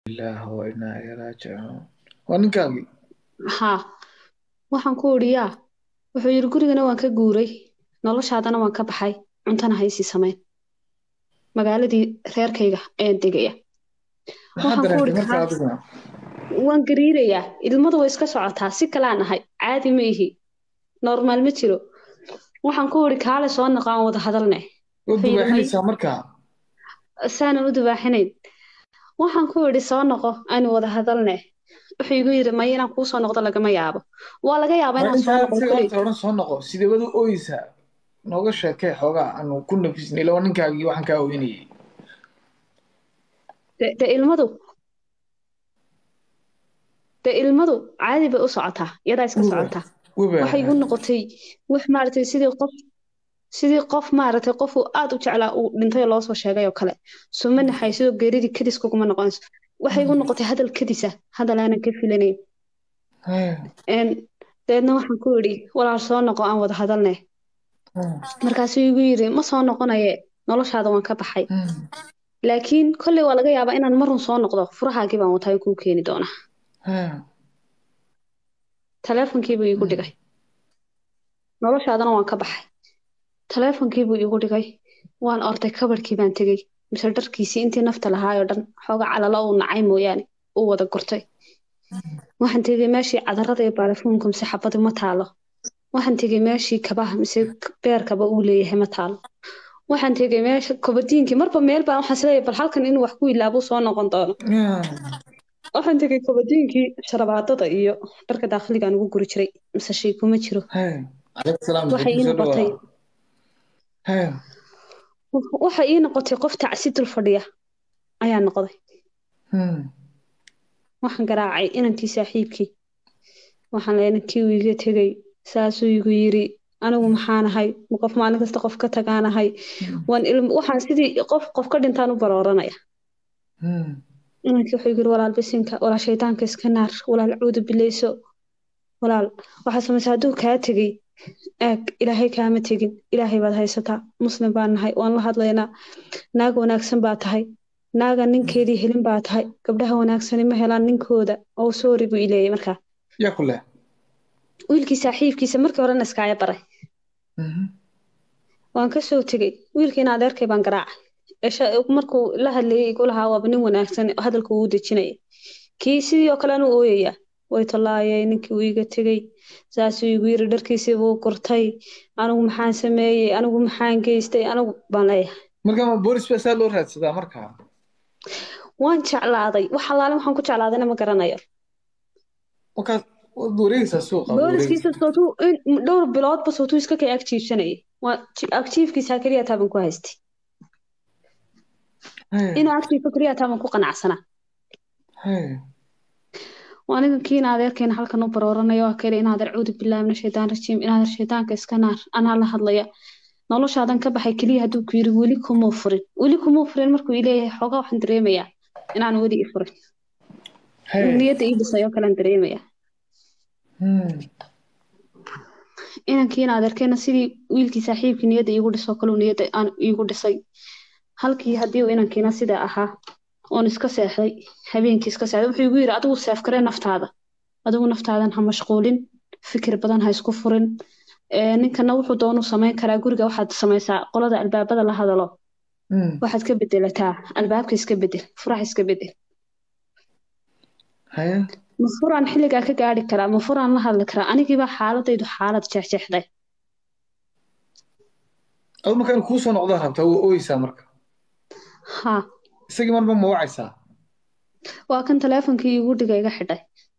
ilaahi wa innaa ilaihi raajicuun waa ninkaagii haa waxaan ku idhi yaa wuxuu yidhi gurigana waan ka guuray noloshaadana waan ka baxay cuntana haysii samayn magaaladii reerkayga ayaan degaya maxaa waxaan ku dareentay idhi markaa kaa adiguna waan gariirayaa ilmadu way iska socotaa si kalaan ahay caadi ma ihi normaal ma jiro waxaan ku idhi kaale soo noqo aan wada hadalne waad wuxuu yidhi may dubaaxinaysaa markaa saanan u dubaaxinayn waxaan ku idhi soo noqo aanu wada hadalne wuxuu igu yidhi may inaan kuu soo noqdo lagama yaabo waa laga yaabaa waa inaan soo intaa noqdo isaga kuley horta odhan soo noqo sidee wad u ooyeysaa nooga sheekee xoogaa aanu ku nafisnay ila waa ninkaagii waxaan kaa ooynayay de de ilmadu de ilmadu caadi bay u socotaa iyadaa iska weba socotaa weba waxay igu noqotay wax maaragtay sidii qof sidii qof maaragtay qof uu aad u jeclaa uu dhintay oo loo soo sheegay oo kale suma naxay sidoo geeridii kadis kuguma noqonayso waxay igu noqotay hadal kadisa hadal aanan ka filanayn Een, dabeedna waxaan ku idhi walaal soo noqo aan wada hadalne markaasuu igu yidhi ma soo noqonaye noloshaada waan ka baxay laakiin kolley waa laga yaabaa inaan marun soo noqdo furahaagii baan wataa kuu keeni doonaa taleefonkiibuu iigu dhigay noloshaadana waan ka baxay taleefonkiibuu iigu dhigay waan orday kabadhkii baan tegey mise dharkiisii intii nafta lahaayoo dhan xooga calalo uu nacay mooyaane uu wada gurtay waxaan tegey meeshii cadarada iyo baarafuunka mise xabadi ma taalo waxaan tegey meeshii kabaha mise beerkaba uu leeyahay ma taalo waxaan tegey meesha kobadiinkii marba meel baan waxaan isleeyahay bal halkan inuu wax ku ilaabuu soo noqon doono waxaan tegey kobadiinkii sharabaadada iyo dharka daakiligaan ugu guri jiray mise shay kuma jiro calaykum salaam waxay ii soo noqotay dhawaa waxay ii noqotay qof tacsi dul fadhiya ayaa noqday waxaan garaacay inankii saaxiibkii waxaan leeyahay inankii uu iga tegey saasuu igu yiri anigu maxaan ahay ma qof maalin kasta qof ka tagaanahay waan ilm waxaan sidii qof qof ka dhintaan u barooranaya inankii wuxuu igu yiri walaal bisinka walaal shaydaanka iska naar walaal cuudu bileyso walaal waxaa samaysa hadduu kaa tegey aag ilaahay kaama tegin ilaahay baad haysataa muslim baan nahay waan la hadlaynaa naag wanaagsan baa tahay naaga ninkeedii helin baa tahay gabdhaha wanaagsani ma helaan ninkooda oo soori buu ileeyay markaa yaa ku leh wiilkii saaxiibkiisa markii horena iskaaga baray waan ka soo tegey wiilkiina adeerkay baan garaacay Esha- markuu la hadlayay igu lahaa waaba nin wanaagsan oo hadalka uu dejinaya kii sidii oo kale anu ooyaya way tallaayay ninkii uu iga tegey saasuu igu yiri dharkiisii buu gurtay anigu maxaan sameeyey anigu maxaan geystay anigu baan leeyahay marka ma boolis baa saa loo raadsadaa markaa waan jeclaaday wax allaale waxaan ku jeclaadayna ma garanayo markaad waad wareegaysaa suuqa waad booliskiisa wareegaysaa sootuu in dhowr biloodba sootuu iska kay agjiibsanayay waa ji- agjiifkiisa keliya taaban ku haystay inuu agjiifo keliya taaban ku qanacsanaa waa aniga kiina adeerkeena halkan u barooranaya waa kale inaad arcuudu bilaahi min ashaytaan rajiim inaad shaydaanka iska naar anaa la hadlaya noloshaadan ka baxay keliya hadduu ku yiri weli kumuu furin weli kumuu furin markuu ileeyahay xoogaa waxaan dareemayaa inaan weli i furin niyadda ii dhisay oo kalean dareemayaa inankiina adeerkeena sidii wiilkii saaxiibkii niyadda iigu dhisoo kaleu niyadda aan iigu dhisay halkii haddii uu inankiina sidaa ahaa oon iska seexday habeenkii iska seexday wuxuu igu yiri adigu seefkaree naftaada adigu naftaadan ha mashquulin fikir badan ha isku furin Ee, ninkana wuxuu doonuu samayn karaa guriga waxaad samaysaa qolada albaabada la hadalo waxaad ka bedelataa albaabka iska bedel furaha iska bedel haya ma furaan xilligaa ka gaari karaa ma furaan la hadli karaa anigiibaa xaaladaydu xaalad jeexjeexday adu markaan kuu soo noqdaa rabtaa waa ooyeysaa marka ha isagii marba ma wacaysaa waa kan taleefonkii iigu dhiga iga xidhay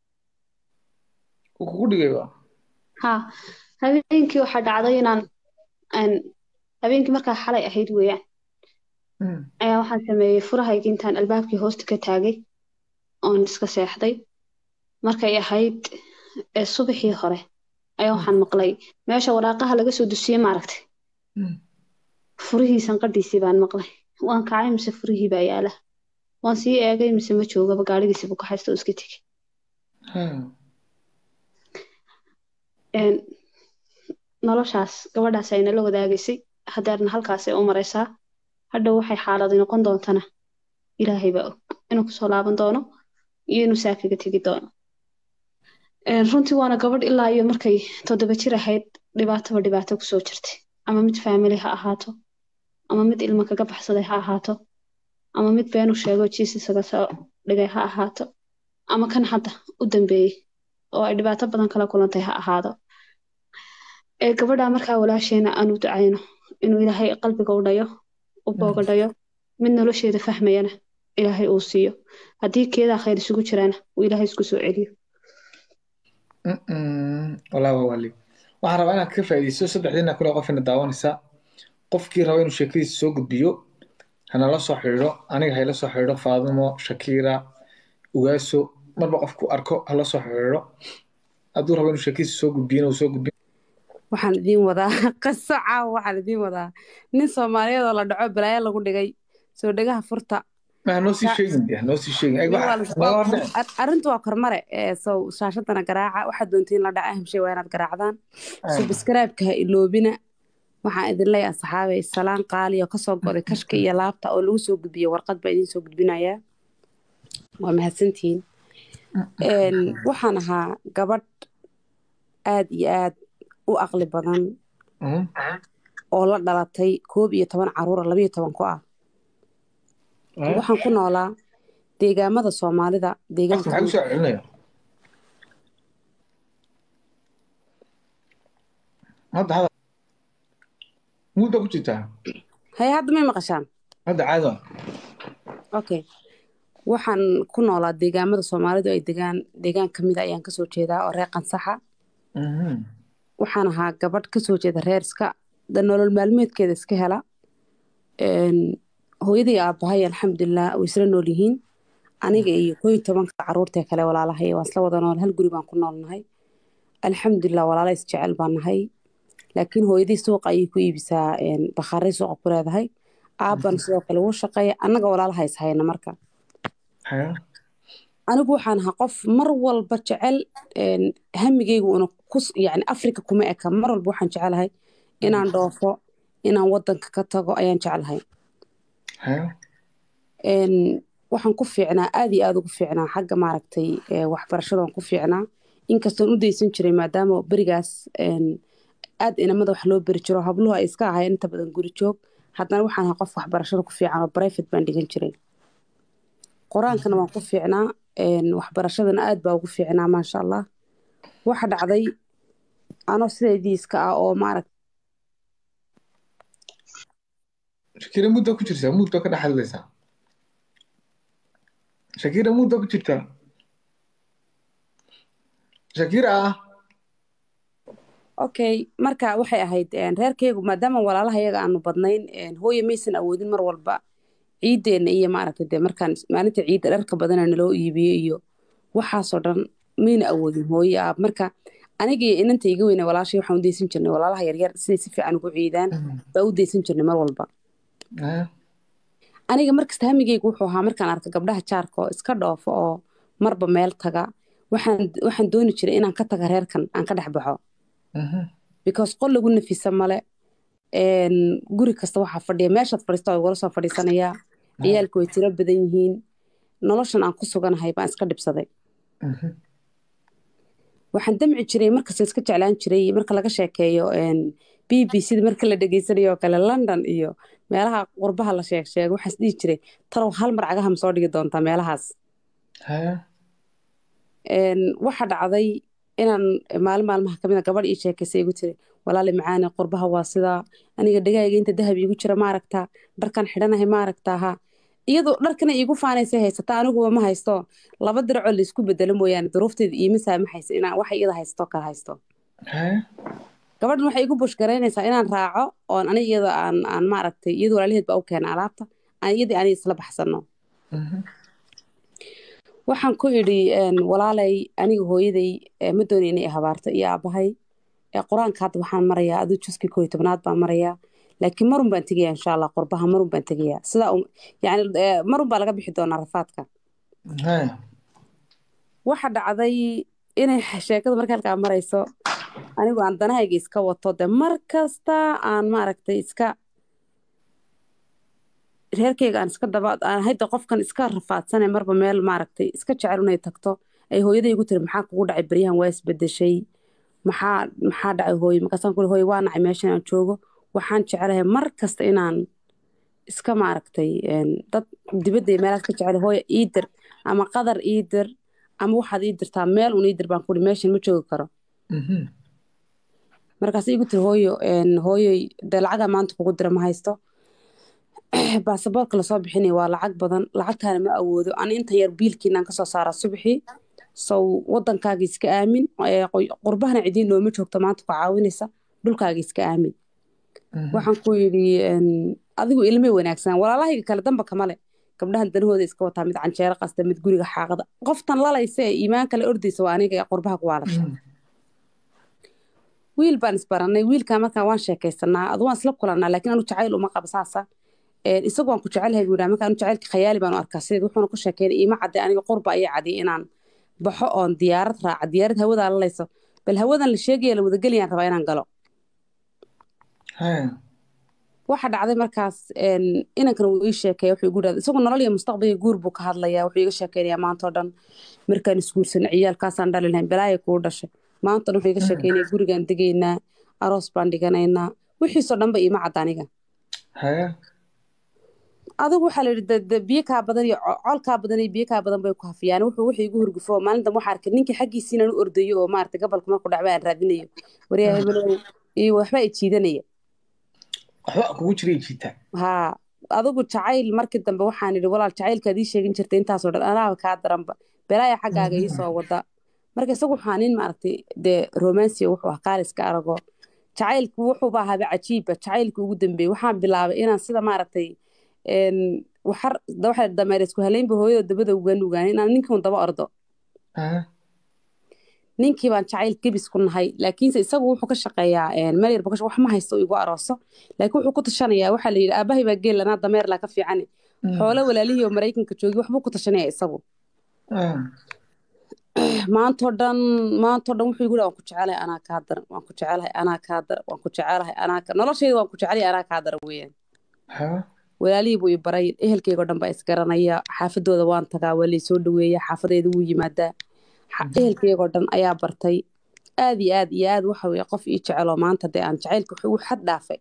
wuu kugu dhigay ba ha habeenkii waxaa dhacday inaan aan habeenkii markaa xalay ahayd weeyaan ayaa waxaan sameeyey furahaygii intaan albaabkii hoosta ka taagay oon iska seexday markay ahayd ee subaxii hore ayaa waxaan maqlay meesha waraaqaha laga soo dusiyey maaragtay furihii sanqadhiisii baan maqlay waan kacay mise furihii baa yaala waan sii eegay mise ma joogaba gaadhigiisii buu ka haysta oo iska tegey Een, noloshaas gabadhaas ay nala wadaagaysay hadeerna halkaasay u maraysaa hadhow waxay xaaladi noqon doontana ilaahay baa og inuu kusoo laaban doono iyo inuu saafiga tegi doono runtii waana gabadh ilaa iyo markay toddoba jir ahayd dhibaataba dhibaato kusoo jirtay ama mid faamili ha ahaato ama mid ilmo kaga baxsaday ha ahaato ama mid beenu sheego jiis isaga soo dhigay ha ahaato ama kan hadda u dambeeyey oo ay dhibaato badan kala kulantay ha ahaado ee gabadha markaa walaasheena aanu ducayno inuu ilaahay qalbiga u dhayo u booga dhayo mid nolosheeda fahmayana ilaahay uu siiyo haddii keedaa khayr isugu jiraana uu ilaahay isku soo celiyo walaa waa wali waxaan rabaa inaad ka faa'iidaysto saddexdiina kule qofina daawanaysaa qofkii raba inuu sheekadiisa soo gudbiyo hanala soo xidhiidho aniga hayla soo xidhiidho faadimo shakiira ugaaso marba qofku arko hala soo xidhiidho hadduu rabo inuu sheekadiisa soo gudbiyo inuu soo gudbiyo waxaan idiin wadaa qaso caawa waxaan idiin wadaa nin soomaaliyeed oo la dhaco balaayo lagu dhigay soo dhegaha furta ma noo sii sheegin de noo sii sheegin Nin waa la- arrintu waa kormare ee sow shaashadana garaaca waxaad doontiin la dhaca hemshay waa inaad garaacdaan subscribe-ka ha iloobina waxaan idin leeyahay saxaabay salaan qaali oo kasoo goday kashka iyo laabta oo lagu soo gudbiyey warqad baa idiin soo gudbinayaa waa mahadsantihiin Een, waxaan ahaa gabadh aad iyo aad u aqli badan oo la dhalatay koob iyo toban caruura labayo toban ku ah waxaan ku noolaa deegaamada soomaalida deegaanka maxaa usoo celinaya hadda hadda mudda ku jirtaa haye hadda may maqashaan hadda caadi waa okay waxaan ku noolaa deegaamada soomaalidu ay degaan deegaan ka mida ayaan kasoo jeedaa oo reer qansaxa waxaan ahaa gabadh kasoo jeeda reer iska da nolol maalmeedkeeda iska hela Een, hooyadii aabbahay alxamdulilah way isla nool yihiin aniga iyo koo iyo tobanka caruurtee kale walaalahay waan isla wada nool hal guri baan ku noolnahay alxamdulilah walaala isjecel baan nahay laakiin hooyadii suuqa ayay ku iibisaa een, bakhaarey suuqa ku leedahay aabbana sidoo kale wuu shaqeeya annaga walaalaha is hayna marka anigu waxaan ahaa qof mar walba jecel een, hamigeygu una kus yani afrika kuma eka mar walba waxaan jecelahay inaan dhoofo inaan wadanka ka tago ayaan jecelahay Een, waxaan ku fiicnaa aad iyo aad ugu fiicnaa xagga maaragtay ee, waxbarashada waan ku fiicnaa inkastoon u daysan jiray maadaama berigaas een, aad inamada wax loo beri jiro habluhu ay iska ahaayeen inta badan guri joog haddana waxaan ahaa qof waxbarashada ku fiican oo private baan dhigan jiray qur-aankana waan ku fiicnaa een, waxbarashadana aad baa ugu fiicnaa maasha allah waxa dhacday anoo sideedii iska ah oo maaragta shakira mudda ku jirtaa mudda ka dhex hadlaysaa shakira mudda ku jirtaa shakira okay marka waxay ahayd een, reerkaygu maadaama walaalaha iyaga aanu badnayn een, hooye maysan awoodin mar walba ciideenna iyo maaragtay dee markaan maalinta ciidda dharka badana naloo iibiyo iyo waxaasoo dhan mayna awoodin hooye aab marka aniga iyo inanta iga weyne walaashay waxaan u daysan jirnay walaalaha yaryar siday si fiican ugu ciidaan baa u daysan jirnay mar walba aniga markasta hamigeygu wuxuu ahaa markaan arka gabdhaha jaarka oo iska dhoofo oo marba meel taga waxaan waxaan dooni jiray inaan ka taga reerkan aan ka dhex baxo because qol lagu nafisa male een, guri kasta waxaa fadhiya meeshaad fadhiista waa igula soo fadhiisanayaa ciyaalku way tiro badan yihiin noloshan aan ku suganahay baan iska dhibsaday waxaan damci jiray markasta iska jeclaan jiray marka laga sheekeeyo een, b b c da marka la dhegeysanayo oo kale london iyo meelaha qurbaha la sheeg sheego waxaan is dhihi jiray talow hal mar cagaha ma soo dhigi doontaa meelahaas Een, waxa dhacday inaan maalin maalmaha kamid a gabadh ii sheekaysay igu tiri walaali macaani qurbaha waa sidaa aniga dhegahayga inta dahab iigu jira ma aragtaa dharkan xidhanahay ma aragtaa ha iyadoo dharkana iigu faanaysay haysata aniguba ma haysto laba diracoo laysku bedelo mooyaane duruufteeda iima saamaxaysa inaan waxa iyada haysto kala haysto gabadhan waxay igu bushgaraynaysaa inaan raaco oon aniga iyada aan aan maaragtay iyada walaalaheed baa u keena alaabta aan iyadii aniga isla baxsano waxaan ku idhi een, walaalay aniga hooyaday ee, ma dooni inay i habaarto iyo aabbahay ee, qur-aanka hadda waxaan marayaa aduu juskii koo iyo tobnaad baan marayaa laakiin marun baan tegayaa insha allah qurbaha marun baan tegayaa sidaa un- yacni ee, marun baa laga bixi doonaa rafaadka waxa dhacday inay sheekadu marka halkaa marayso anigu aan danahayga iska wato de mar kasta aan maaragtay iska reerkeyga aan iska daba aan hadda qofkan iska rafaadsane marba meel maaragtay iska jecel inay tagto ay hooyaday igu tiri maxaa kugu dhacay baryahan waa isbedeshay maxaa maxaa dhacay hooye markaasaan kuli hooye waa nacay meeshan aan joogo waxaan jecelahay mar kasta inaan iska maaragtay een, dad dibadda iyo meelaad ka jecel hooye ii dir ama qadar ii dir ama waxaad ii dirtaa meel un ii dir baan kuli meeshan ma joogi karo Mhm. markaas igu tiri hooyo een, hooyoy dee lacagaa maanta kugu dira ma haysto baasaboorka lasoo bixinaya waa lacag badan lacagtaana ma awoodo ani inta yar biilkiinaan kasoo saaraa subaxii sow wadankaaga iska aamin ee qoy- qurbahana cidiin nooma joogto maanta ku caawinaysa dhulkaaga iska aamin Mhm. waxaan ku yidhi een, adigu ilmay wanaagsan walaalahayga kale damba kamale gabdhahan danahooda iska wataa mid canjeero qasta mid guriga xaaqada qoftan lalaysa ee iimaan kale ordaysa waa aniga ee qurbaha ku waalasha Mhm. wiil baan isbaranay wiilkaa markaa waan sheekaysanaa adu waan isla kulanaa laakiin anu jacayl uma qaba saasa Een, isagu waan ku jecelahay buu yidhaha marka anu jacaylka khayaali baan u arkaa sideed wuxuuna ku sheekeynay iima cadde aniga qurba ayaa cadiyay inaan baxo oon diyaarad raaca diyaarad hawadaa lalayso bal hawadan la sheegaya la wadagelayaan rabaa inaan galo Haya. waxa dhacday markaas een, inankana wuu ii sheekeeya wuxuu igu dhahday isagu nolol iyo mustaqbalka guur buu ka hadlayaa wuxuu iga sheekeynayaa maanta oo dhan markaan isguursanay ciyaalkaasaan dhali lahayn balaaya kuu dhashay maanta o dhan wuxuu iga sheekeynaya gurigaan degaynaa aroos baan dhiganaynaa wixiisoo dhanba iima cadda aniga Haya. adigu waxaa la yidhi de- de biyo kaa badan iyo co- col kaa badan iyo biyo kaa badan bay ku hafiyaan wuxuu wuxuu igu hurgufo maalin dambe waxaa arkay ninkii xaggiisii inaan u ordayo oo maaragtay gabalka markuu dhacba aan raadinayo waryaa hebelow iyo waxbaa i jiidanaya waxba kugu jiray jiitaa haa adigu jacayl markii dambe waxaan idhi walaal jacaylkaad ii sheegin jirtay intaasoo dhan anaaba kaa daranba belaaya xaggaaga ii soo wada marka isagu waxaa nin maaragtay dee romansiya wuxuu ah qaaliska arago jacaylku wuxuuba ahaaba cajiibba jacaylka ugu dambeeyey waxaan bilaabay inaan sida maaragtay een, waxar waxa dameer isku haleynba hooyada dabada uga nugaan inaan ninkan daba ordo Haya. ninkii baan jacayl gebis ku nahay laakiinse isagu wuxuu ka shaqeeyaa een, meel yar bakash wax ma haysto igu arooso laakiin wuxuu ku tashanayaa waxaa la yidhi aabahay baa geel anaa dameer laa ka fiicane xoolo walaalihii oo maraykanka joogi waxbuu ku tashanaya isagu Ah. maantoo dhan maantoo dhan wuxuu igu dhaha waan ku jecelahay anaa kaa daran waan ku jecelahay anaa kaa daran waan ku jecelahay anaa ka noloshayda waan ku jecelahay anaa kaa daran weeyaan Haya. walaalihii buu i baray ehelkeyga oo dhan baa isgaranaya xaafadooda waan tagaa waa laysoo dhaweeya xaafadeeda wuu yimaadaa Xa- ehelkeyga oo dhan ayaa bartay aad iyo aad iyo aad waxa weye qof ii jeceloo maanta dee aan jacaylka wuxuu xad dhaafay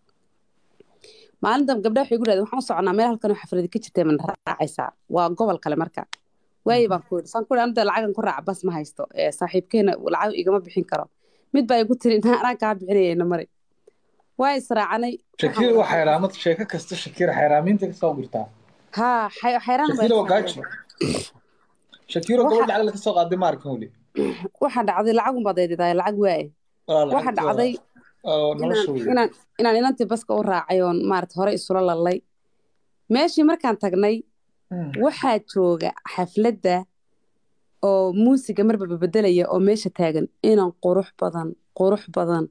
maalin dambe gabdhaha waxay igu dhahdeen waxaan u soconaa meel halkan oo xafladi ka jirtay mana raacaysaa waa gobol kale marka waaye baan ku yidhi saan ku yidhi anu dee lacagan ku raaca bas ma haysto ee saaxiibkeena lacag igama bixin karo mid baa igu tiri intaan anaa kaa bixinaya ina mari waa israacanay Shakira waa xayraamad sheeko kasta Shakira xayraamiinta ka soo gurtaa haa xay- xayraan baa Shakira waa israacday. gaajo Shakira Waxa- gabadha lacag ka soo qaaday maarkan wali waxaa dhacday lacagun baad eedidaay lacag waaye Walaa waxaa lacagtii dhacday oo inaan nolosha weeye. inaan inaan inantii baska u raacay oon maarata hore isula lalay meeshii markaan tagnay Mm. waxaa jooga xafladda oo muusiga marba bedelaya oo meesha taagan inan qurux badan qurux badan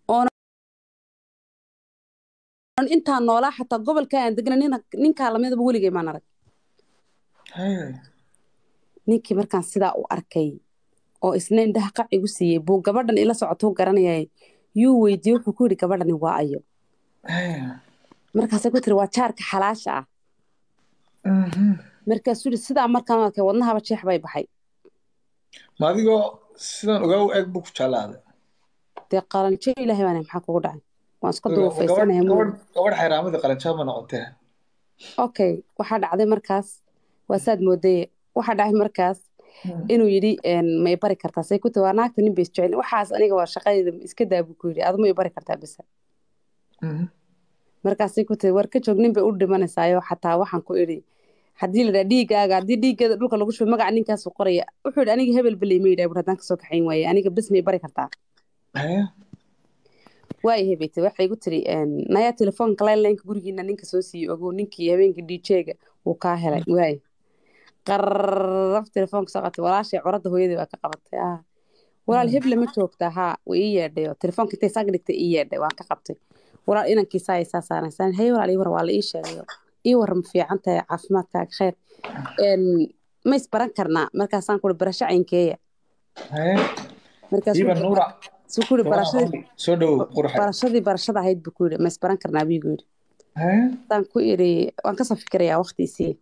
oonan intaan noolaa xataa gobolka aan degna nina- ninkaa lamidaba weligay maan arag Haya. ninkii markaan sidaa u arkay oo isna indhaha qac igu siiyey buu gabadhan ila socotuu garanayay yuu weydiiyey wuxuu ku yidhi gabadhani waa ayo Haya. markaasay ku tiri waa jaarka xalaasha ah Mhm. markaasuu yidhi sidaa markaan u arkay wadnahaba jeex bay baxay Ma adigoo sidan ogaa u eg buu ku jeclaaday dee qaranjo ilaahay baan maxaa kugu dhacay waan iska gabadh duufaysanahay muu gabadh gabadh xayraamada qalanjaa ma noqotee okay waxaa dhacday markaas waa saad moodaye waxaa dhacay markaas Mm. inuu yidhi een, ma i bari kartaa say ku tahi waa naagta nin bay isjecel waxaas aniga waa shaqadeeda iska daa buu ku yidhi adu ma i bari kartaa bese Mhm. markaasay ku tahi war ka joog nin bay u dhimanaysaayo xataa waxaan ku idhi haddii la dhaha dhiigaaga haddii dhiiggeeda dhulka lagu shubo magaca ninkaasuu qoraya wuxuu yidhi aniga hebel beley ma yidhaha bur haddaan kasoo kaxayn waaye aniga bes ma i bari kartaa Haya. waay hebeyte waxay igu tiri een, nayaa telefoonka laynlaynka gurigiina ninka soo siiyey ogow ninkii habeenkii djga wuu kaa helay waay qarraf telefoonka soo qabtay walaashay curadda hooyadii waa ka qabatay ah walaal heble ma joogtaa haa way ii yeedhay oo telefoonka intay saag dhigtay ii yeedhay waan ka qabtay walaal inankiisa ay saa saaraysaan haye walaal ii war waa la ii sheegayo ii war ma fiican tahay caafimaadkaaga khayr een, ma isbaran karnaa markaasaan kuri barasho caynkeeya Haya. markaasuu Iba Nuura suu kuri gabadha barashadii Qamri, soo dhow qurxa barashadii barashada ahayd buu ku yidhi ma isbaran karnaa buu igu yidhi Hee? saan ku idhi waan kasoo fikirayaa waqtiisii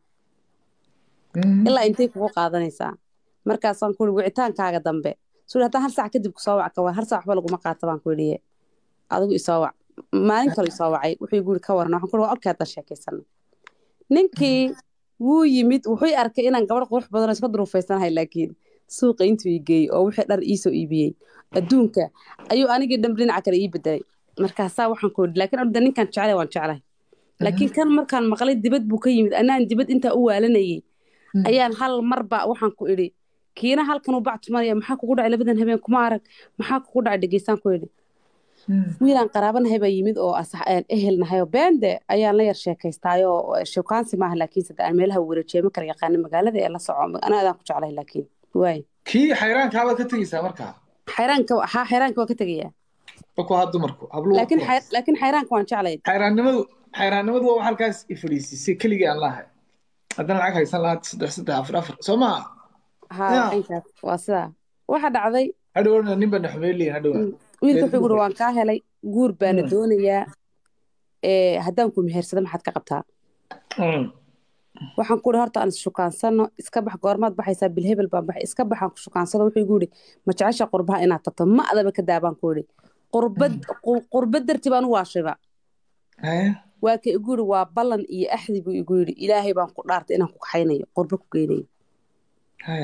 Mhm. ilaa intay kugu qaadanaysaa markaasaan ku ihi wicitaankaaga dambe suu haddaan hal saac kadib kusoo wac ka war hal saac waxba laguma qaata baan ku idhi adigu isoo wac maalin kale isoo wacay wuxuu guri ka waran waxaan ku ihi waa okay haddaan sheekaysano ninkii wuu yimid wuxuu i arkay inaan gabadh qurux badan oo iska duruufaysanahay laakiin suuqa intuu i geeyey oo wixii dhar iisoo iibiyey adduunka ayuu anigii dhan dhinaca kale ii bedelay markaasaa waxaan ku idhi laakiin orda ninkaan jeclay waan jeclahay laakiin kan markaan maqlay dibad buu ka yimid anaan dibad intaa u waalanayay ayaan hal marba waxaan ku idhi kiina halkan u bac tumanaya maxaa kugu dhacay labadan habeen kuma arag maxaa kugu dhacay dhegeystaan ku idhi Mhm. wiilaan qaraabanahay baa yimid oo asax aan ehelnahay oo beende ayaan la yar sheekaystaayoo shukaansi maaha laakiin sadde aan meelaha wareejiye ma kala yaqaana magaalada ee la soco ana adaan ku jeclahay laakiin waay kii xayraankaabad ka tegeysaa markaa xayraanka haa xayraanka waa ka tegayaa markuu haa dumarku habluhu laakiin xay- laakiin xayraanka waan jeclay xayraannimadu xayraannimadu waa wax halkaas i fadhiisisay keligii aan lahay haddana lacag haysan lahaa saddex saddex afar afar soo maa haa Yeah. inkaas waa sidaa waxa dhacday hadhowna nin baa naxmeeliya hadhowna wiilka Reer wuxuu guri guur. waan kaa helay guur baana Mm. doonayaa ee haddaan ku mehersado maxaad ka qabtaa Mm. waxaan ku ihi horta aan ishukaansano iska bax goormaad baxaysaa bilhebel baan baxay iska baxaan ku shukaansado wuxuu igu yidhi ma jecesha qurbaha inaad tagto ma adaba ka daabaan ku idhi qurbad qu- qurbad darti baan u waashayba Hee? waa ka igu yidhi waa ballan iyo axdi buu igu yidhi ilaahay baan ku dhaartay inaan ku kaxaynayo qurbo ku geynayo Hee?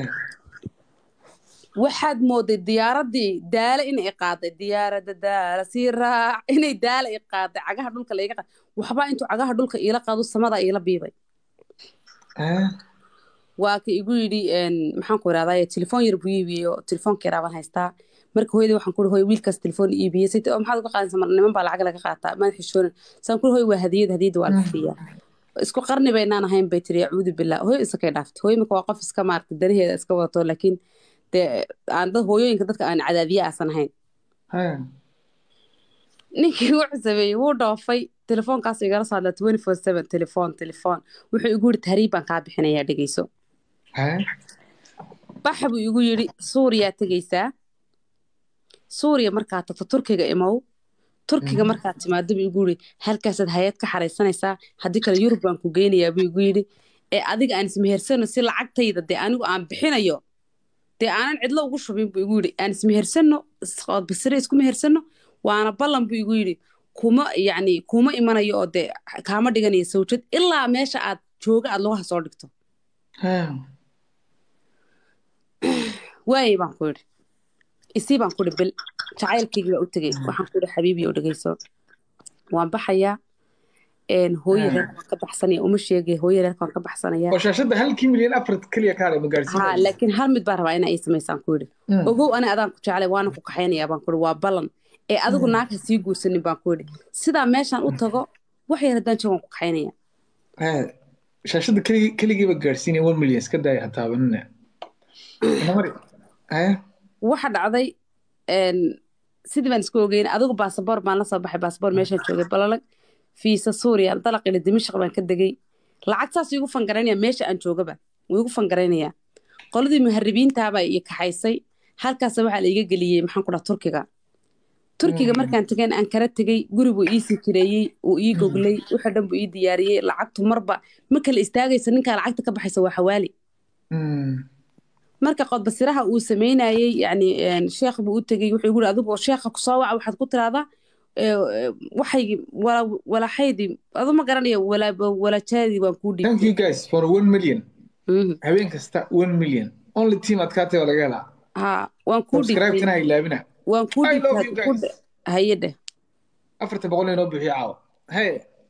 waxaad mooday diyaaradii daale inay qaaday diyaaradda daala sii raac inay daale i qaaday cagaha dhulka laiga qaaday waxbaa intuu cagaha dhulka iila qaado samada iila biibay Hee? waa ka igu yidhi een, maxaan ku irahdaa telefoon yar buu iibiyey oo telefoonka yaraa baan haystaa marka hooyadii waxaan ku ihi hooy wiilkaas telefoon iibiyey sayte oo maxaad uga qaadaysa mar niman baa lacag laga qaataa maad xishoonin saan ku ihi hooy waa hadiyad hadiyadda waa la bixiyaa isku qarni baynaan ahayn bay tiri acuudu billah hooyo isakay dhaaftay hooyo imika waa qof iska maaragtay danaheeda iska wadato laakiin dee aan dad hooyooyinka dadka aan cadaadiye aasan ahayn Hee? ninkii wuxuu sameeyey wuu dhoofay telefoonkaas igala soo hadla twenty four seven telefoon telefoon wuxuu igu yidhi tahriib baan kaa bixinayaa dhegeyso Hee? baxa buu igu yidhi suuriyaa tegeysaa suuriya markaad tagto turkiga imow turkiga markaad timaado buu igu yidhi halkaasaad hay-ad ka xaraysanaysaa haddii kale yurub baan ku geynayaa buu igu yidhi ee adiga aan ismehersano si lacagtayda dee anigu aan bixinayo dee aanan cidlo ugu shubin buu igu yidhi aan ismehersano basire isku mehersano waana ballan buu igu yidhi kuma yacni kuma imanayo oo dee kaama dhiganayo sawjad ilaa meesha aad jooga aad lugaha soo dhigto Hee? waayey baan ku idhi isii baan ku idhi bil jacaylkaygii baa u tegey waxaan ku idhi xabiibi oo dhegeyso waan baxayaa een, hooyo reerka waan ka baxsanaya uma sheegay hooyo reerka waan ka baxsanaya oo shaashadda halkii milyan afar keliya kaale ma ha gaarsiinaysa laakiin hal mid baan rabaa inaa ii samaysaan ku idhi Mm. ogow ani adaan ku jeclay waana ku kaxaynayaa baan ku idhi waa ballan ee adigu naag ha sii guursanin baan ku idhi sidaa meeshaan u tago wax yar haddaan joogo waan ku kaxaynaya Hee? shaashadda keligii keligiiba gaarsiinaya one million iska daaya ha taabanina Namari. Hee? waxa dhacday een, sidii baan isku ogeyn adigu baasaboor baan la soo baxay baasaboor meeshaan joogay balalag fiisa suuriya dalaqila dimashq baan ka degay lacag saas igu fangaraynaya meesha aan joogaba wuu igu fangaraynayaa qoladii muharibiintaabaa ii kaxaysay halkaas waxaa la iga geliyey maxaan ku dhaha turkiga turkiga markaan tegeen aan kala tegey guri buu ii sii kireeyey uu ii goglay wixii dhan buu ii diyaariyey lacagtu marba ma kala istaagaysa ninkaa lacagta ka baxaysa waa xawaali Mm. marka qodbasiraha uu sameynayey yani een, sheekh buu u tegey wuxuu igu yidhi adigu sheekha kusoo waca waxaad ku tiraahdaa ee, ee, waxaygi wala- walaxaydii adu ma garanaya wala- walajaadii waan kuu Thank dhiibtay you guys for one million. Mhm. Habeen kasta one million. Only team adkaatay waa laga helaa. ha waan kuu Subscribe dhiibtay kana ha ilaabina. waan kuu I love dhiibtay you ku guys. dhe- haye dheh Afarta boqol inoo bixiyo caawa. Hey.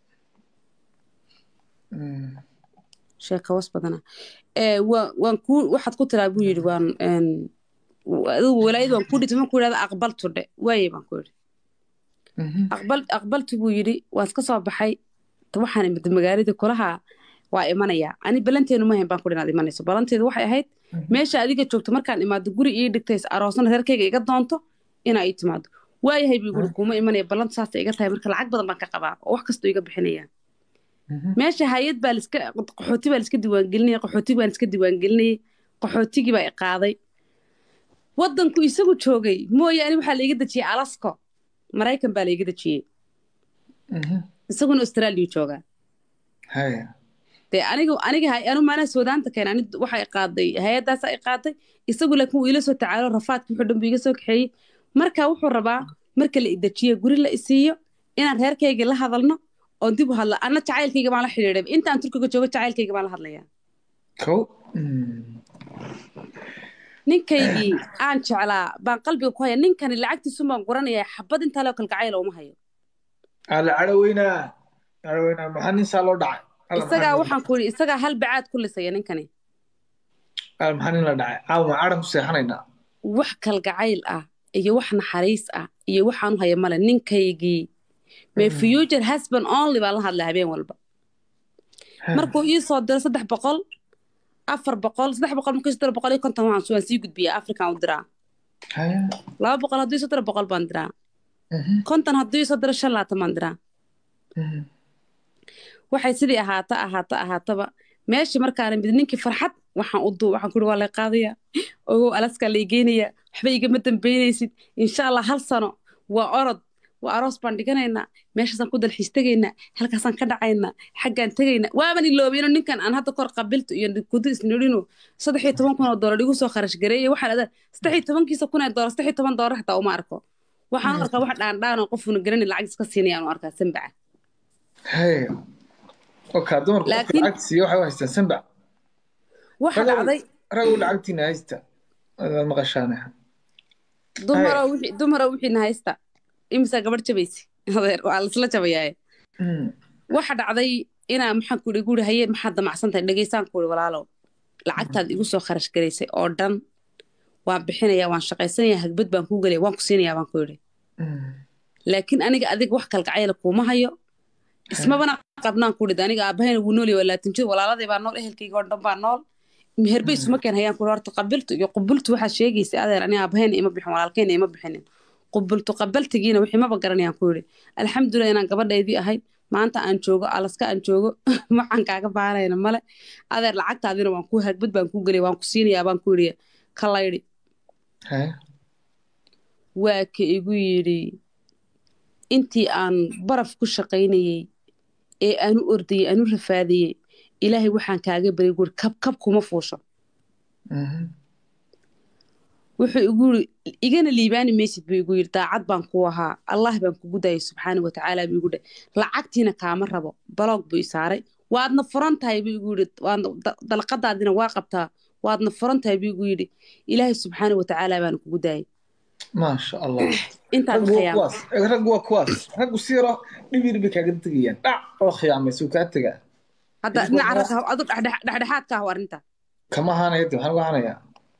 Mm. sheeka was badana ee waa- waan kuu waxaad ku tiraa buu yidhi waan een, adigu walaayad waan kuu dhiibtay ma ku yidhahda aqbaltu dhe waaye baan ku yidhi Mhm. aqbal aqbaltu buu yidhi waan iska soo baxay ta waxaan imid magaaladii kulaha waa imanayaa ani balanteenu ma hayn baan ku inaad imanayso balanteedu waxay ahayd meesha adiga joogto markaan imaado guri ii dhigtay aroosna reerkayga iga doonto inaa ii timaado waayahay buu guri kuuma imanaya balanta saasay iga tahay marka lacag badan baan ka qabaa oo wax kastoo iga bixinaya Mhm. meesha hay-ad baa liska qaxooti baa liska diiwaangelinaya qaxooti baan iska diiwaangelinayay qaxootigii baa i qaaday wadanku isagu joogay mooyaane waxaa laiga dejiyey alasko maraykan baa laiga dejiyey Mhm. isaguna australia joogaa haya dee aniga aniga hay anu maanaa soodaanta keen ani waxay qaaday hay-addaas ay qaaday isagu laakiin wuu ila soo tacaalo rafaadki wuxuu dhan buu iga soo kaxeeyey marka wuxuu rabaa marka la idajiyo guri la isiiyo inaan reerkayga la hadalno oon dib u hadla anna jacaylkayga baan la xidhiidhay intaan turkiga joogo jacaylkayga baan la hadlayaa kow ninkaygii aan jeclaa baan qalbiga ku haya ninkani lacagtiisun baan guranayaa xabad intaa loo kalgacayla uma hayo ala cadhoweynaa cadhoweynaa maxaa nin saa loo dhacay Alla, maxaa isagaa nin- waxaan ku yidhi isagaa hal bacaad ku lisaya ninkani alla, maxaa nin la dhacay caawa ma cadhan ku seexanaynaa wax kalgacayl ah iyo wax naxariis ah iyo waxaan u haya male ninkaygii my future husband only baan la hadlay habeen walba markuu ii soo diro saddex boqol afar boqol saddex boqol markuu ii soo diro boqol iyo konton waxaan waan sii gudbiyaa african u diraa haya laba boqol hadduu ii soo diro boqol baan diraa Mhm, konton hadduu ii soo diro shan laatan baan diraa mhm. waxay sidii ahaata ahaata ahaataba meeshii markaana mid ninkii farxad waxaan u duu waxaan kuri waa lay qaadaya ogow alaskaa lay geynaya waxba igama dambeynaysid insha allah hal sano waa orod waa aroos baan dhiganaynaa meeshaasaan ku dalxiis tegaynaa halkaasaan ka dhacaynaa xaggaan tegaynaa waaban iloobeyno ninkan aan hadda kor qabilto iyo kudu isnidhino saddex iyo toban kun oo doolar igu soo kharash gareeye waxaan adaa saddex iyo tobankiisa kun ee doolar saddex iyo toban doolar xataa uma arko waxaan u arkaa wax dhaandhaan oo qofuna garanay lacag iska siinayaan u arkaa sanbaca haya oka dumarku qofka Laakiin- lacagta siiya waxay u haystaan sanbac waxa Ragow- dhacday ragow lacagtiina haysta adaad maqashaane dumaroo wixii dumaroo wixiina haysta imisaa gabadh jabaysi adeer waa laisla jabayaaye Mm, waxa dhacday inaa maxaan ku igu haye maxaad damacsan tahay dhegaysaan ku ihi walaalow lacagtaad igu soo kharash garaysay oo dhan waan bixinayaa waan shaqaysanayaa hagbad baan kuu gelaya waan ku siinayaa baan ku yidhi mm. laakiin aniga adiga wax kalgacayla kuuma hayo ismabana qabnaan ku dhid aniga aabahayna wuu nool yahay waa laatin jir walaaladii baa nool ehelkayga oo dhan baa nool meherbe isuma keen hayaan kuri horta qabiltu iyo qubultu waxaad sheegaysa adeer aniga aabahayna ima bixin walaalkayna ima bixinin qubultu qabaltigiina wixii maba garanayaan ku yidhi alxamdulilah inaan gabadhaydii ahay maanta aan joogo alaska aan joogo waxaan kaaga baanayna male adeer lacagtaadina waan ku hagbad baan kuu gelaya waan ku siinayaa baan ku yidhi ka laydhi haya waa ka igu yidhi intii aan baraf ku shaqaynayey ee aan u ordayey aan u rafaadayey ilaahay waxaan kaaga baryay guuri kab kab kuma fuusho Mhm. wuxuu igu yidhi igana liibaani maysid buu igu yidhi daacad baan ku ahaa allah baan kugu dayay subxaana wa tacaala buu igu dhe lacagtiina kaama rabo baloog buu i saaray waadna furan tahay buu igu yidhi waadna da- dalqadaadina waa qabtaa waadna furan tahay buu igu yidhi ilaahay subxaana wa tacaala baana kugu daayay maasha allah intaad raggu waa khiyaam kuwaas raggu waa kuwaas raggu si yaro dhib yar bay kaaga tegayaan dhac oo khiyaamaysa uu kaa tegaa hadda Isma dhinaca qara- ragga adu dhexdhex- dhexdhexaadka ah arrinta kama ahaanaya de waxaan uga hanayaa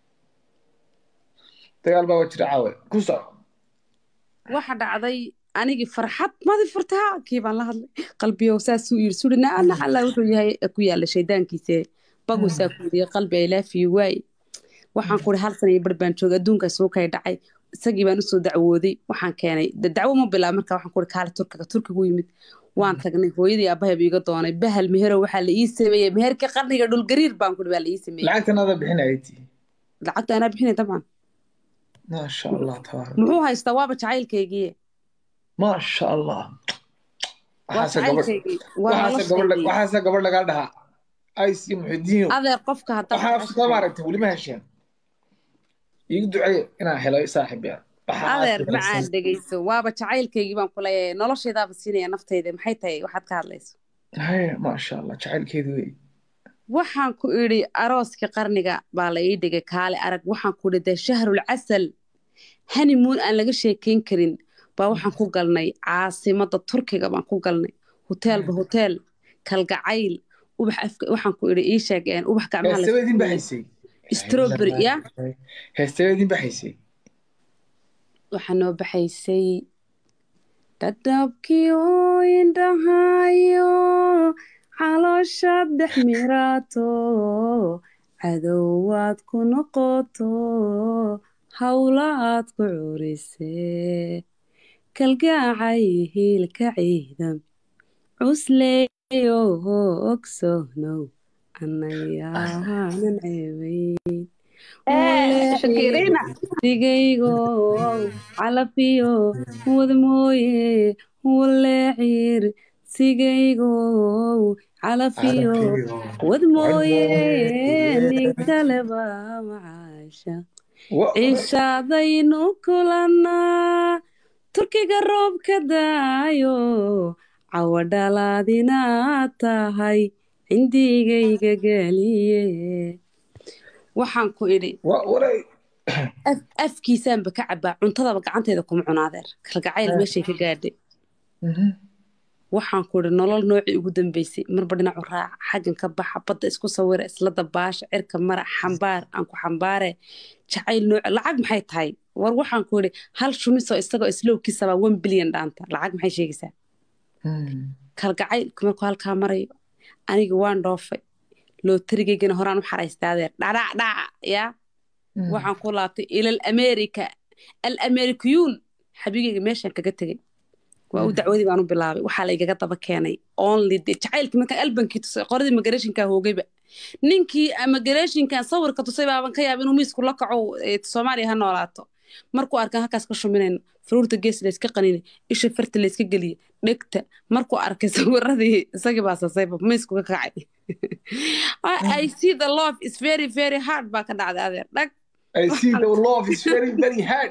dagaal baa jira caawe ku soco waxa dhacday anigii farxad madi furtaa kii baan la hadlay qalbiyow saasuu yiri sudhina ana alla wuxuu yahay ee ku yaalla shaydaankiise baguu saa ku yidhi qalbi ay laafiyo waay waxaan kuri hal sana iyo bar baan joogay adduunkaas soo kay dhacay isagii baan usoo dacwooday waxaan keenay de dacwo ma bilaab marka waxaan kuri kaale turkiga turkigu yimid waan tagnay hooyadii aabahayba iga doonay bahal meherow waxaa la ii sameeyey meherka qarniga dhulgariir baan kuri baa la ii sameeyey lacagtan adaa bixinayay tii lacagta anaa bixinay dabcan maasha allah tabaaraka muxuu haystaa waaba jacaylkaygii maasha allah waa waxaase gabadh jacaylkaygii waa waxaase gabadh noloshaygii waxaase gabadh lagaa dhahaa ays iyo muxidiino adeer qofka haddaad waxaan afsada jeceshahay maaragtay weli ma hesheen iigu duceeye inaan helo saaxib yar adeer macaan dhegeyso waaba jacaylkaygii baan ku leeyahay noloshaydaaba siinaya naftayda maxay tahay waxaad ka hadlayso haye maasha allah jacaylkeedu wey waxaan ku idhi arooskii qarniga baa la ii dhigay kaale arag waxaan ku idhi dee shahrul casal honeymoon aan laga sheekeyn karin baa waxaan ku galnay caasimadda turkiga baan ku galnay hoteelba hoteel kalgacayl ubax afka waxaan ku idhi ii sheegeen ubax gacmaha la heestabeedin baxaysay strawberry ya heestabeedin baxaysay waxaa noo baxaysay dhadhabkii oo indhahayo caloosha dhex miraato cadowaad ku noqoto hawlaad ku curisee kalgacay hiilka ciidan cusleeyo ogsoonow anayaanan ceebayn shakirina digaygo calafiyo wad mooye waleecir nafsigaygow calafiyo wad mooye nin kaleba macaasha ciishaadaynu kulannaa turkiga roobka daayo cawadhalaadinaad tahay cindigayga geliye waxaan ku idhi afkiisaanba ka cabaa cuntadaba gacanteeda kuma cunaadeer kalgacayl meeshay ka gaadhay waxaan ku idhi nolol noocii ugu dambeysay marba dhinacu raaca xaggan ka baxa badda isku sawira isla dabaasha cirka mara xambaar aan ku xambaare jacayl nooca lacag maxay tahay war waxaan ku idhi hal shumisoo isagoo islowkiisaba one bilyan dhaanta lacag maxay sheegaysaa kalgacaylku markuu halkaa marayo aniga waan dhoofay looterigaygana horaan u xaraystaadeer dhadhac dhaca yaa waxaan ku laabtay ilal america al americayuun xabigayga meeshaan kaga tegey waa u dacwadii baan u bilaabay waxaa la igaga daba keenay only de jacaylkii markaan albankii tusay qoradii migrationkaa hoogayba ninkii migrationkan sawirka tusay baaban ka yaaba inuu miisku la kaco soomaaliya ha noolaato markuu arkaan halkaas ka shuminayno faruurta gees layska qaninay isha farta layska geliye dhegta markuu arkay sawiradii isagii baa sasayba miisku ka kacay I see the love is very very hard baa ka dhacday adeer dhag I see the love is very very hard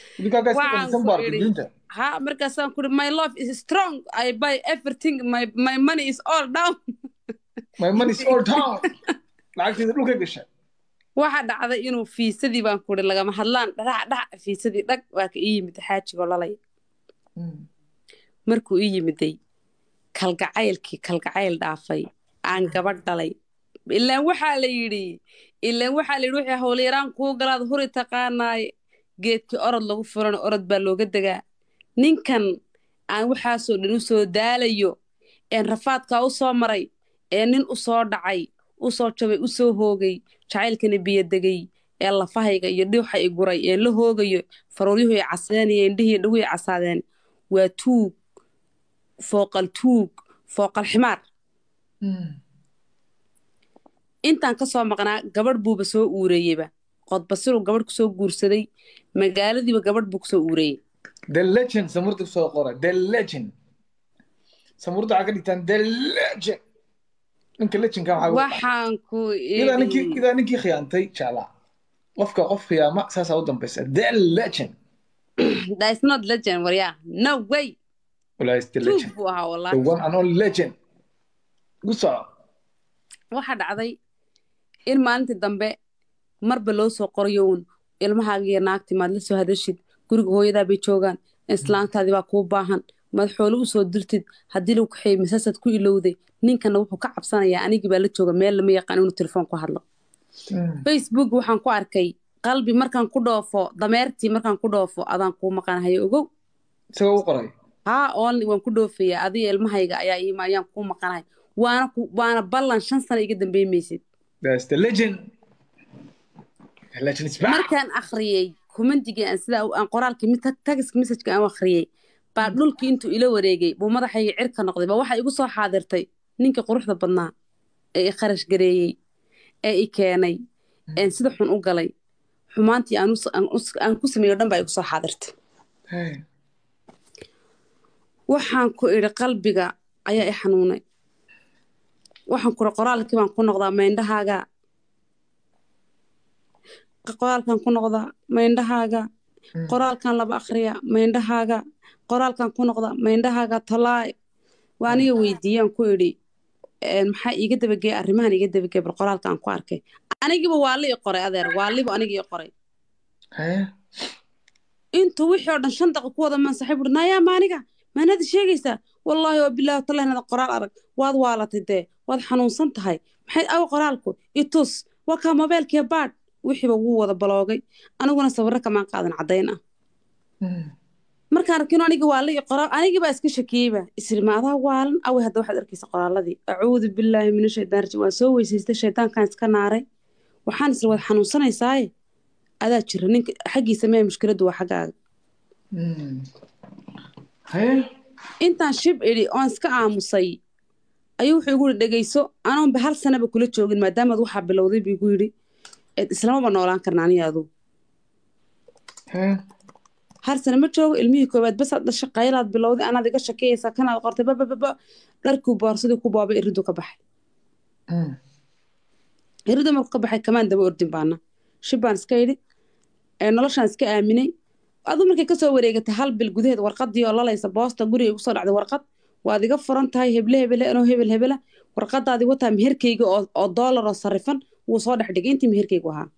ha markaasaan kuri my love is strong I buy everything my, my money is all down my money is all down lacagteeda dhulka gasha waxa dhacday inuu fiisadii baan kuri lagama hadlaan dharac dhac fiisadii dhag waa ka ii yimid xaajigoo lalay markuu ii yimiday kalgacaylkii kalgacayl dhaafay aan gabadh dhalay ilaan waxaa la yidhi ilaan waxaa la yidhi wixii howlyaraan kuu galaad huri taqaanaaye geedkii orod lagu furana orod baa looga degaa ninkan aan waxaasoo dhan u soo daalayo een rafaadkaa u soo maray ee nin u soo dhacay u soo jabay u soo hoogay jacaylkana biyodegay ee lafahayga iyo dhiuxa i guray ee la hoogayo faruuryuhu ay casadeen iyo indhihii dhagu ay casaadeen waa tuug fooqal tuug fooqal ximaar intaan ka soo maqnaa gabadh buuba soo uureeyeyba qodbasiruu gabadh kusoo guursaday magaaladiiba gabadh buu kusoo uureeyey the legend samurda kusoo qora the legend samurda waxaa ka dhigtaan the legend ninka legendka waxaan ku idaa ninkii idaa ninkii khiyaantay jeclaa qofka qof khiyaama saasaa u dambaysa the legend that is not legend waryaa no way walaa is the tuug legend buu ahaa the wallaahi one and only legend gu soco waxaa dhacday in maalintii dambe marba loo soo qorayo uun ilmahaaga iyo naagti maad la soo hadashid guriga hooyadaa bay joogaan islaantaadii baa kuu baahan maad xoolo u soo dirtid haddii lagu kaxeeyey masaasaad ku ilowday ninkana wuxuu ka cabsanayaa anigii baa la jooga meel lama yaqaan inuu telefoon ku hadlo facebook waxaan ku arkay qalbi markaan ku dhoofo dameertii markaan ku dhoofo adaan kuu maqanahayo ogow isagoo u qoray haa only waan ku dhoofayaa adiga ilmahayga ayaa iima ayaan kuu maqanahay waana ku waana ballan shan sano iga dambeymeysid that's the legend the legend is back markaan akhriyey kumandigii aan sidaa u- aan qoraalkii mid tagiska messajka aan u akhriyey baa dhulkii intuu ila wareegay buu madaxayga cirka noqday baa waxaa igu soo xaadirtay ninkii quruxda badnaa ee i kharash gareeyey ee i keenay een sida xun u galay xumaantii aan us- aan us- aan ku sameeyo dhan baa igu soo xaadirtay Hey. waxaan ku idhi qalbiga ayaa i xanuunay waxaan ku idhi qoraalkii baan ku noqdaa mayndhahaaga qoraalkan ku noqdaa mayndhahaaga qoraalkan laba akhriya mayndhahaaga qoraalkan ku noqda mayndhahaaga tolaay waa aniga weydiiyaan ku idhi een, maxaa iiga dabageey arrimahan iiga dabageey bal qoraalkaan ku arkay anigiba waa li i qoray adeer waa liba aniga i qoray Hey. intuu wixii oo dhan shan daqiiq ku wada mansaxay buuri nayaa maaniga maanada sheegaysaa wallaahi waa bilaahi tallahi nada qoraal arag waad waalatay dee waad xanuunsan tahay maxay aw qoraalku itus waa kaa mobeelkiya baadh wixiiba wuu wada baloogay aniguna sawirro kamaan qaadan caddayn ah markaan arkino aniga waa la i qoraal anigii baa iska shakiyeyba isri ma adaa waalan awe hadda waxaad arkaysa qoraaladii acuudu billaahi min ashaytaan rajiim waan soo weysaystay shaydaankaan iska naaray waxaan isri waad xanuunsanaysaaye adaa jira ninka xaggiisa mee mushkiladdu waa xaggaaga Hey. intaan shib idhi oon iska aamusay ayuu wuxuu igu yidhi dhegayso anoonba hal sanaba kula joogin maadaamaad waxaa bilowday buu igu yidhi "Eed islamaba noolaan karna aniga adu Hey. hal sano ma joogo ilmihii koowaad basaad dhasha qaylaad bilowday anaad iga shakeyaysaa kanaad qortay babababa dharkuu boorsadii ku boobay iriduu ka baxay iriduu markuu ka baxay kamaan daba ordin baana shib baan iska yidhi noloshaan iska aaminay aduu markay kasoo wareegatay hal bil gudaheed warqadii oo lalaysa boosta guriga igu soo dhacday warqad waad iga furan tahay heble hebele anoo hebel hebela warqadaadii wataa meherkayga oo doolar oo sarifan wuu soo dhex dhigay intii meherkaygu ahaa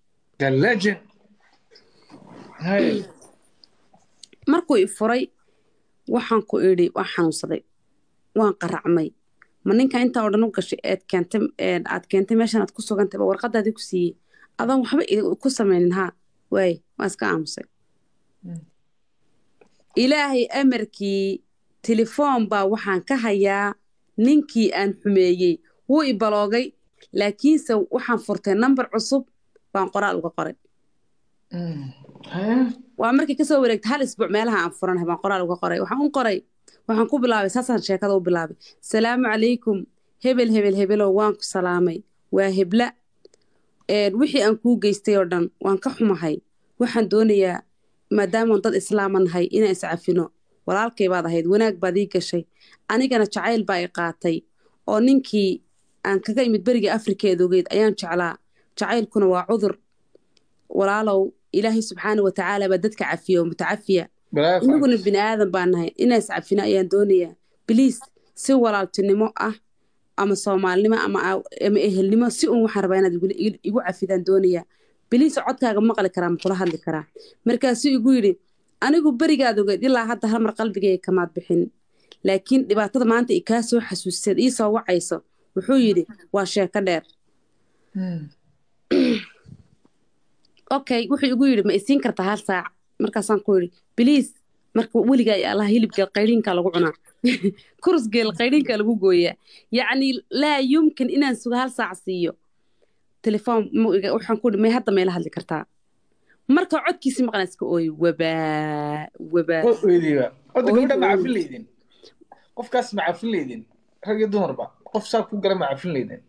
markuu i furay waxaan ku idhi waa xanuunsaday waan qaracmay ma ninka intaa oo dhan u gashay eed keentay aad keentay meeshan aad ku sugantay ba warqadaadii ku siiyey adaan waxba ku samaynin haa waaye waa iska aamusay ilaahay amarkii telefoon baa waxaan ka hayaa ninkii aan xumeeyey wuu i baloogay laakiinse waxaan furtay nambar cusub baan qoraal uga qoray waa markii kasoo wareegtay hal isbuuc meelaha aan furanahay baan qoraal uga qoray waxaan u qoray waxaan ku bilaabay saasaan sheekada u bilaabay salaamu calaykum hebel hebel hebelow waan ku salaamay waa hebla wixii aan kuu geystay oo dhan waan ka xumahay waxaan doonayaa maadaamaan dad islaama nahay inaan iscafino walaalkay baad ahayd wanaag baad ii gashay anigana jacayl baa i qaatay oo ninkii aan kaga imid beriga afrikeed ogeyd ayaan jeclaa jacaylkuna waa cudur walaalow ilaahay subxaana wa tacaala baa dadka cafiya oo mutacafiya inaguna bini aadan baan nahay inaan iscafino ayaan doonayaa biliis si walaaltinimo ah ama soomaalnimo ama ehelnimo si uun waxaan rabaa inaad igu cafidaan doonayaa biliis codkaaga maqli karaa ma kula hadli karaa markaasuu igu yidhi anigu berigaad ogeed ilaa hadda hal mar qalbigayga kamaad bixin laakiin dhibaatada maanta i kaa soo xasuusiseed ii soo wacayso wuxuu yidhi waa sheeko dheer okay wuxuu igu yidhi ma isiin kartaa hal saac markaasaan ku yidhi biliis marka weligaa allah hilibgeel qayriinkaa lagu cunaa kurusgeel qayriinkaa lagu gooyaa yacni laa yumkin inaan sugo hal saac siiyo telefoon waxaan ku yidhi may hadda mayla hadli kartaa marka codkiisi maqnaa iska ooy wabaa wabaa horta gabadha ma cafin leydin qofkaas ma cafin leydin rag iyo dumarba qof saa ku gala ma cafin leydin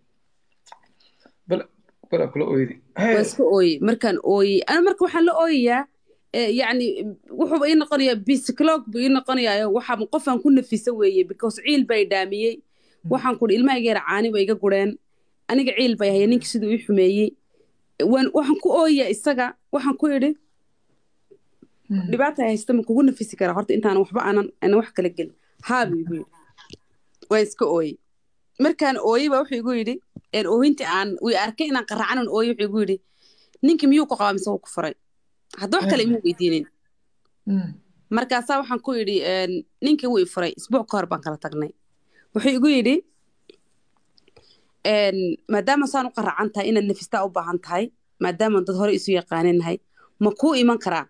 bala kula ooydi waa iska ooyey markaan ooyey ana marka waxaan la ooyayaa yacni wuxuuba ii noqonayaa bisikloog buu ii noqonayaa waxaa qofaan ku nafisa weeye because ciil baa i dhaamiyey waxaan ku ilmahayga yara caani ba iga gureen aniga ciil bay haya ninkii siduu ii xumeeyey waxaan ku ooyayaa isaga waxaan ku idhi dhibaata haysta ma kugu nafisi karaa horta intaan waxba aanan aanan wax kala gelin haabu igu yidhi waan iska ooyey markaan ooyey baa wuxuu igu yidhi oohintii aan wi arkay inaan qaracanan ooyey wuxuu igu yidhi ninkii miyuu ku qabaa mise wuu ku furay hadda wax kale imuu weydiinin markaasaa waxaan ku yidhi ninkii wuu i furay isbuuc ka hor baan kala tagnay wuxuu igu yidhi maadaama saan u qaracan tahay inaad nafistaa u baahan tahay maadaama dad hore isu yaqaaninahay ma kuu iman karaa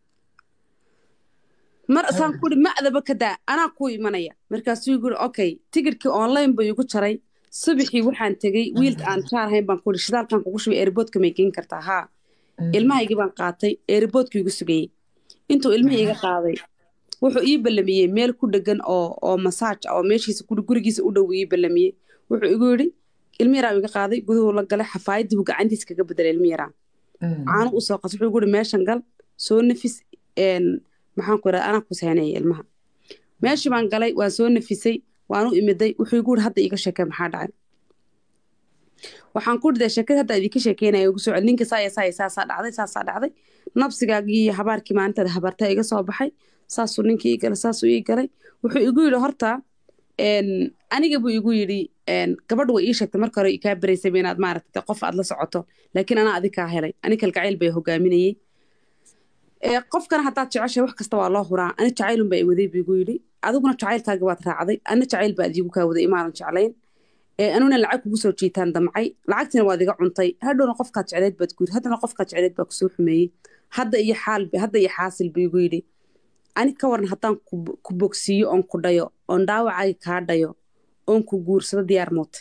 mar saan ku ihi macdaba ka daa anaa kuu imanaya markaasuu igu yidhi okay tigidhkii online buu igu jaray subaxii waxaan tegey wiilka aan jaarhayn baan ku ihi shidaalkan kugu shubay airboodka may geen kartaa haa ilmahaygii baan qaatay airboodka igu sugayey intuu ilmihii iga qaaday wuxuu ii ballamiyey meel ku dhegan oo oo masaaj oo meeshiisa gurigiisa u dhow ii ballamiyey wuxuu igu yidhi ilmi yaraa iga qaaday guduhu la galay xafaayadii buu gacantiisa kaga bedelay ilmi yaraa caano u soo qas wuxuu igu yidhi meeshan gal soo nafis maxaan ku idhahda anaa ku seenaya ilmaha meeshii baan galay waan soo nafisay waan u imiday wuxuu igu yidhi hadda iiga sheekee maxaa dhacay waxaan ku dhidee sheekada hadda idinka sheekeynaya ugu soo cel ninka saaya saaya saasaa dhacday saasaa dhacday nabsigaagii iyo habaarkii maalintaada habartaa iga soo baxay saasuu ninkii ii galay saasuu ii galay wuxuu igu yidhi horta aniga buu igu yidhi gabadhu way ii sheegtay marka hore kaa beraysayba inaad maaragtay qof aad la socoto laakiin anaa adi kaa helay ani kalgacayl bay hogaaminayey qofkana haddaad jeceshay wax kasta waa loo huraa ani jacaylun baa i waday buu igu yidhi adiguna jacaylkaaga waad raacday ana jacayl baa adiigu kaa waday imaanan jeclayn anuna lacag kugu soo jiitaan damcay lacagtina waad iga cuntay hadhowna qofkaad jecleyd baad guud haddana qofkaad jecleyd baa kusoo xumeeyey hadda iyo xaal hadda iyo xaasil buu igu yidhi ani ka waran haddaan ku bogsiiyo oon ku dhayo oon dhaawacay kaa dhayo oon ku guursado diyaar mootay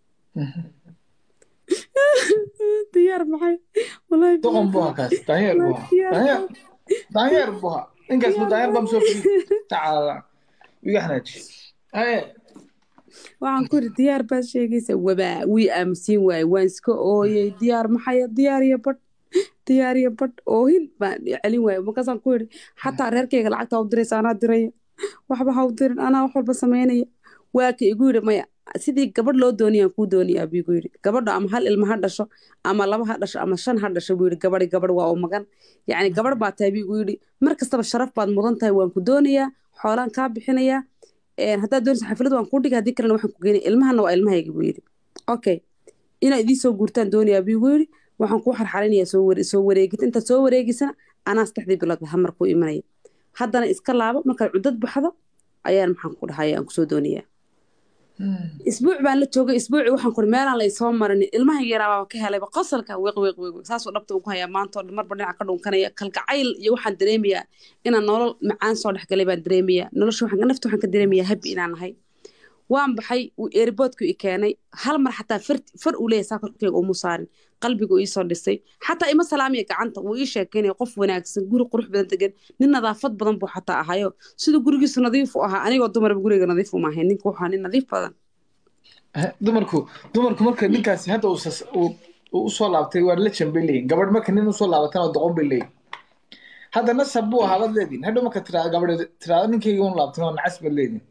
diyaar maxay doqon buha kaas daanyeer buha daanyeer daanyeer buha ninkaas ma daanyeer baa masoo fidi tacaala iga xanaaji haye waxaan ku yidhi diyaar baad sheegaysa wabaa wii aamusiin waaye waan iska ooyey diyaar maxaya diyaar iyo badh diyaariya badh oohin baan celin waaya markaasaan ku yidhi xataa reerkayga lacagta ha u diraysa anaa diraya waxba ha u dirin anaa wax walba samaynaya waa ka igu yidhi maya sidii gabadh loo dooniyaan kuu dooniyaa buu igu yidhi gabadha ama hal ilma ha dhasho ama laba ha dhasho ama shan ha dhasho buu yidhi gabadhi gabadh waa u magan yacni gabadh baa tahay buu igu yidhi mar kastaba sharaf baad mudan tahay waan ku doonayaa xoolaan kaa bixinayaa haddaad doonaysa xaflad waan kuu dhigay haddii kalena waxaan ku geynaya ilmahana waa ilmahayga buu yidhi okay inaad idii soo guurtaan doonayaa buu igu yidhi waxaan kuu xarxarinayaa soo ware soo wareegid intaad soo wareegisana anaa saddexdii biloodba hamar kuu imanaya haddana iska laabo markaad cuddad baxdo ayaan maxaan ku dhahaya aan kusoo doonayaa isbuuc baan la joogay isbuuci waxaan kuri meelaan la isoo marin ilmaha yaraa ka helayba qosalka weeq weeq weeq saasuu dhabta ugu hayaa maanta oo dhan marba dhinaca ka dhunkanaya kalgacayl iyo waxaan dareemayaa inaan nolol macaan soo dhex galay baan dareemayaa nolosha waxaan nafta waxaan ka dareemayaa habi inaan nahay waan baxay uu eeriboodku i keenay hal mar xataa far uu leeyahay saa korkeyga umu saarin qalbigu iisoo dhisay xataa ima salaamiya gacanta wuu ii sheekeynaya qof wanaagsan guri qurux badan degan nin nadaafad badan buu xataa ahayo siduu gurigiisu nadiif u ahaa anigoo dumarba guriga nadiif uma ahayn ninka wuxuu nin nadiif badan dumarku dumarku marka ninkaasi hadda uu usoo laabtay waa lejan bay leeyihin gabadh marka nin usoo laabatan oo doqon bay leeyihin hadda nasab buu ahaa baad leedihin hadhow marka tiraa gabadh tiraado ninkayga un laabtan oo nacas baad leedihin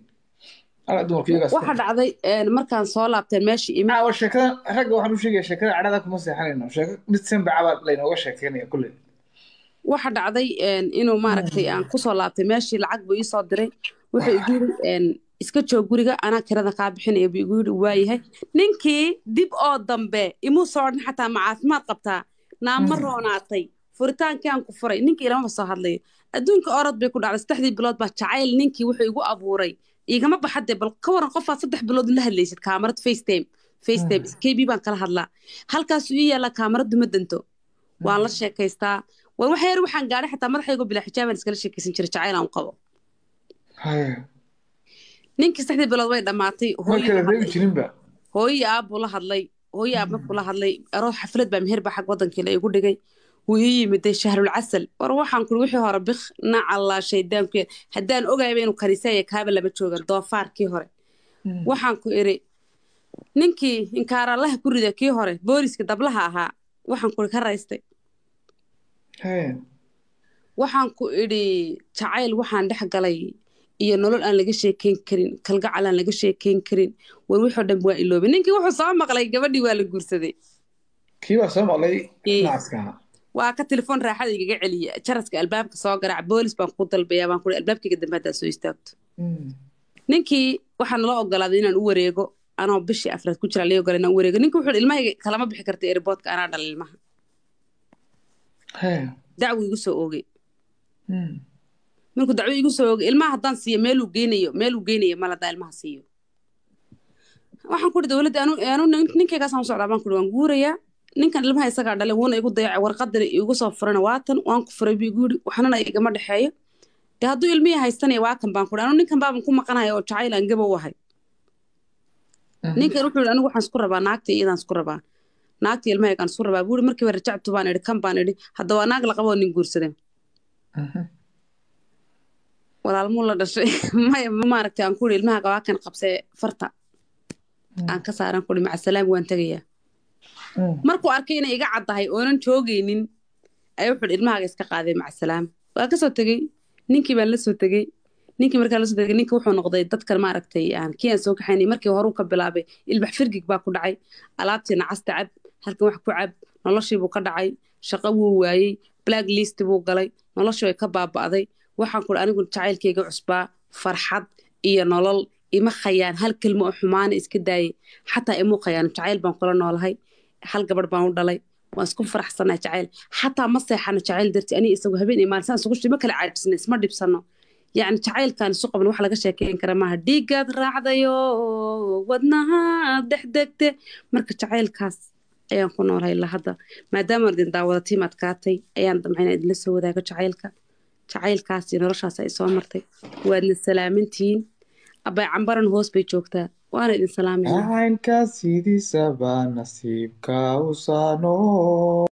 waxa dhacday markaan soo laabteen meeshii imi waa sheekada ragga waxaan u sheegaya sheekada cadhada kuma seexanayno sheeko mid sanbacabaa laynooga sheekeynaya kulley waxa dhacday inuu maaragtay aan kusoo laabtay meeshii lacag buu iisoo diray wuxuu igu yidhi iska joog guriga anaa kirada kaa bixinaya buu igu yidhi waayahay ninkii dib oo dambe imuu soo odhan xataa ma caafimaad qabtaa naama roonaatay furitaankii aan ku furay ninkii ilamaba soo hadlayo adduunka orod bay ku dhacday saddexdii bilood baa jacayl ninkii wuxuu igu abuuray igama baxade bal ka waran qofaad saddex bilood la hadlaysid kaamarad facetime facetime kb baan kala hadlaa halkaasuu ii yaallaa kaamaradu ma danto waan la sheekaystaa war wax yar waxaan gaadhay xataa madaxaygo bilaa xijaabaan iskala sheekaysan jiray jacayl aan qabo ninkii saddexdii bilood way dhammaatay hooyii aabbuu la hadlay hooyii aab markuu la hadlay aroos xaflad baa meher baa xag wadankii la igu dhigay wuu ii yimiday shahrul casal war waxaan kuri wixii hore bik nacallaa shaydaanku haddaan ogayba inuu kaniisaya kaaba lama joogan doofaarkii hore waxaan ku iri ninkii inkaarallaha ku rida kii hore booliska dablaha ahaa waxaan kuri ka raystay waxaan ku idhi jacayl waxaan dhex galay iyo nolol aan laga sheekeyn karin kalgacal aan laga sheekeyn karin war wixoo dhan waa iloobay ninkii wuxuu soo maqlay gabadhii waa la guursaday kii baa soo maqlay naaska waa ka telefoon raaxada igaga celiya jaraska albaabka soo garaac boolis baan ku dalbayaa baan kuri albaabkayga dambe haddaa soo istaagto ninkii waxaa nala ogolaaday inaan u wareego anoo bishii afraad ku jira lii ogolay inaan u wareego ninki wuxuu ilmahayga kalama bixi karta airboodka anaa dhala ilmaha dacwo igu soo oogay markuu dacwo igu soo oogay ilmaha haddaan siiyo meeluu geynayo meeluu geynayo mal haddaan ilmaha siiyo waxaan kuri dowladda anu ninkaygaasaan u socdaa baan kuri waan guurayaa ninkan ilmaha isagaa dhalay wuuna igu dayacay warqadana igu soo furana waatan waan ku furay buu igu yidhi waxnana igama dhexeeyo dee hadduu ilmihii haystanaya waa kan baan kuri anu ninkan baaban ku maqanaya oo jacayl aan gaba u ahay ninkan wuxuu yidhi anigu waxaan isku rabaa naagta iyadaan isku rabaa naagta ilmahaygaan isku rabaa buu yidhi markiiba rajactu baan idhi kan baan idhi hadda waa naag la qaboo nin guursadeen walaalmuu la dhashay maya maaragtay aan ku yidhi ilmaha qabaa kan qabsee farta aan ka saaran ku yidhi macasalaam waan tegayaa markuu arkay inay iga caddahay oonan joogaynin ayaa wuxuu ilmahaaga iska qaaday macasalaam waa ka soo tegey ninkii baan la soo tegey ninkii markaa lasoo tegey ninkii wuxuu noqday dadkan maaragtay aan kii aan soo kaxaynay markii horuu ka bilaabay ilbax firgig baa ku dhacay alaabtii nacasta cab halkan wax ku cab noloshii buu ka dhacay shaqo wuu waayey black list buu galay noloshii way ka baaba'day waxaan ku anigu jacaylkayga cusbaa farxad iyo nolol ima khayaan hal kelmo oo xumaana iska daayay xataa imuu khayaan jacayl baan kula noolahay hal gabadh baan u dhalay waan isku faraxsanaa jacayl xataa ma seexano jacayl darti aniga isagu habeen iyo maalin isugu shima kala caajisna isma dhibsano yacni jacaylkan isu qaban wax laga sheekeyn kara maaha dhiigaad raacdayo wadnahaad dhexdegte marka jacaylkaas ayaan ku noolahay ilaa hadda maadaama idin daawada tiim adkaatay ayaan damcayna idinla soo wadaago jacaylka jacaylkaas iyo noloshaas ay soo martay waadna salaamantihiin abay cambaran hoos bay joogtaa waana idin salaamaya caynka sidiisaba nasiibka u saano